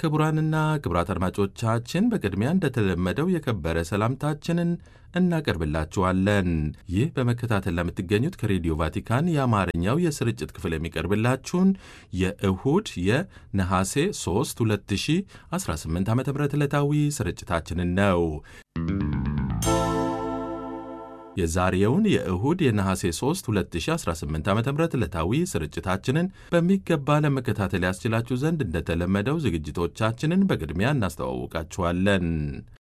ክቡራንና ክቡራት አድማጮቻችን በቅድሚያ እንደተለመደው የከበረ ሰላምታችንን እናቀርብላችኋለን። ይህ በመከታተል ለምትገኙት ከሬዲዮ ቫቲካን የአማርኛው የስርጭት ክፍል የሚቀርብላችሁን የእሁድ የነሐሴ 3 2018 ዓ ም ዕለታዊ ስርጭታችንን ነው። የዛሬውን የእሁድ የነሐሴ 3 2018 ዓ ም ዕለታዊ ስርጭታችንን በሚገባ ለመከታተል ያስችላችሁ ዘንድ እንደተለመደው ዝግጅቶቻችንን በቅድሚያ እናስተዋውቃችኋለን።